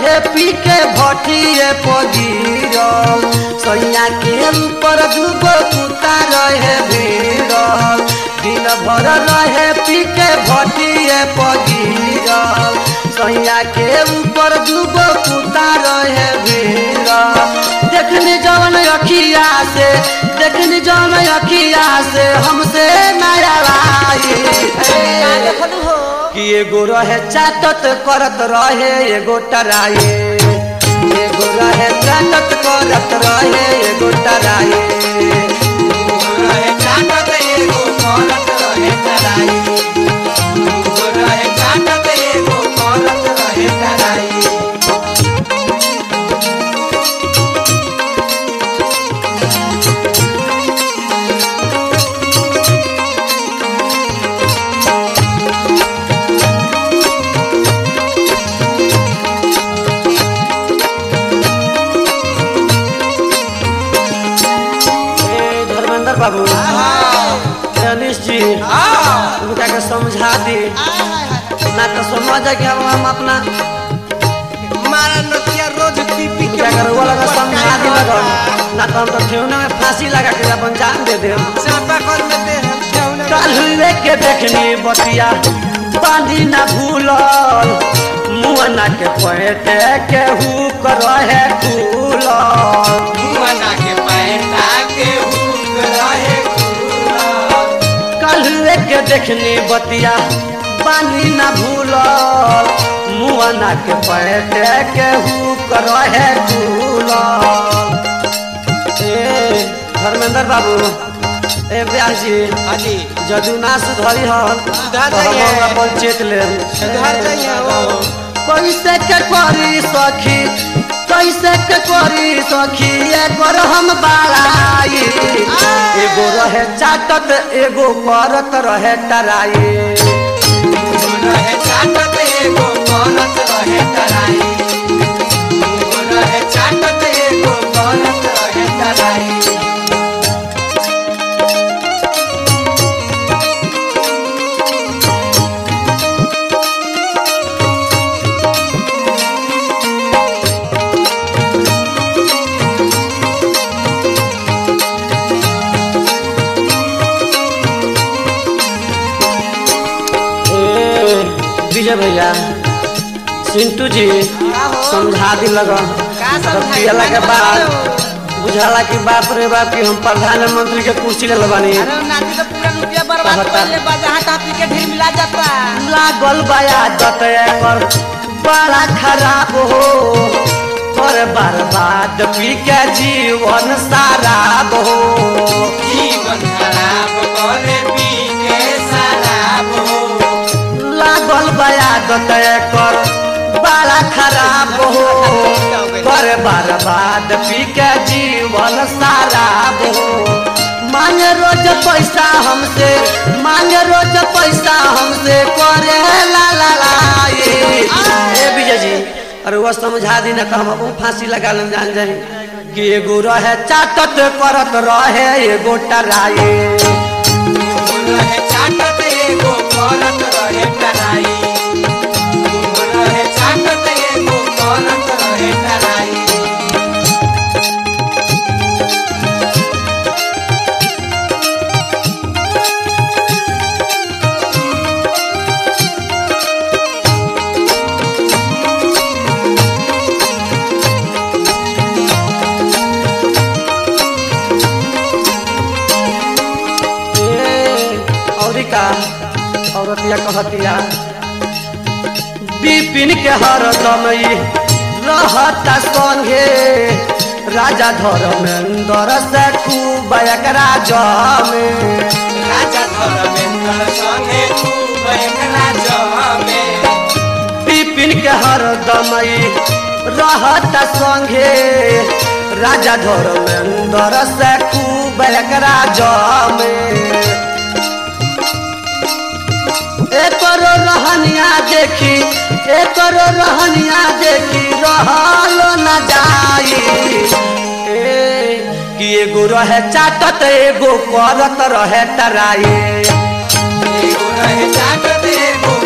रहे पी के भटिए पगिरल सैया के ऊपर दूगो कुत्ता रहे भिड़ल दिन भर रहे पी के भटिए पगिरल सैया के ऊपर दूगो कुत्ता रहे भिड़ल देखनी जवन अखिया से देखनी जवन अखिया से हमसे नया लाई का देखलू हो कि एगो रहे चाटत करत रहे एगो टराए एगो रहे चाटत करत रहे एगो टराए रहे चाटत एगो करत रहे तराई रहे चाटत एगो करत रहे तराई ए धर्मेंद्र बाबू अनिश जी उनका के समझा दी ना तो समझ कि हम हम अपना मारा नतिया रोज पी पी के क्या करो वो लगा समझा दी लगन ना तो हम तो ठेवना में फांसी लगा के अपन जान दे दे चापा कर में दे हम ठेवना काल्हुए के देखनी बतिया बांधी ना भूलल मुअना के पैटे के हुक रहे खुलल मुआना के पैंटा के हुक रहे खुलल काल्हुए के देखनी बतिया बांधी ना भूलल मुअना के पैटे के हुक रहे खुलल ए धर्मेंद्र बाबू ए ब्यास जी हाजी जदू ना सुधरी हल सुधार तो हम जाइए। ओकरा पंचेत ले सुधार जाइए हो कैसे के करी सखी कैसे के करी सखी एगो हम बाड़ाई एगो रहे चाटत एगो करत रहे टराई रहे चाटत एगो करत रहे तराई रहे चाटत एगो करत रहे तराई ए, विजय भैया सिंटू जी का हो? समझा दी लगा का समझाई? पियला के का बाद बताओ? बुझाला कि बाप रे बाप कि हम प्रधानमंत्री के कुर्सी ले बानी अरे नाती तो पूरा रुपया बर्बाद कहता। कर ले बा जहाँ तहाँ पी के ढेर मिला जाता लागल बया दत एकर बड़ा खराब हो पर बर्बाद पी के जीवन शराब हो जीवन खराब करे पी के शराब हो लागल बया दत एकर बड़ा खराब हो पर बर्बाद पी के जीवन शराब हो मांगे रोज पैसा हमसे मांगे रोज पैसा हमसे करे ला ला ला ये ए विजय जी अरे वो समझा दी ना तो हम अपन फांसी लगा लें जान जाए कि एगो रहे चाटत करत रहे एगो टराए रहे चाटत एगो करत रहे तराई रहे चाटत एगो करत रहे तराई और का औरतिया कहतिया बिपिन के हरदम ई रहता संगे राजा धर्मेंद्र से खूब एकरा जमे राजा धर्मेंद्र संगे खूब एकरा जमे बिपिन के हरदम ई रहता संगे राजा धर्मेंद्र से खूब एकरा जमे एकरो रहनिया देखी एकरो रहनिया देखी रहलो न जाई ए कि एगो रहे चाटत एगो करत रहे टराई एगो रहे चाटत एगो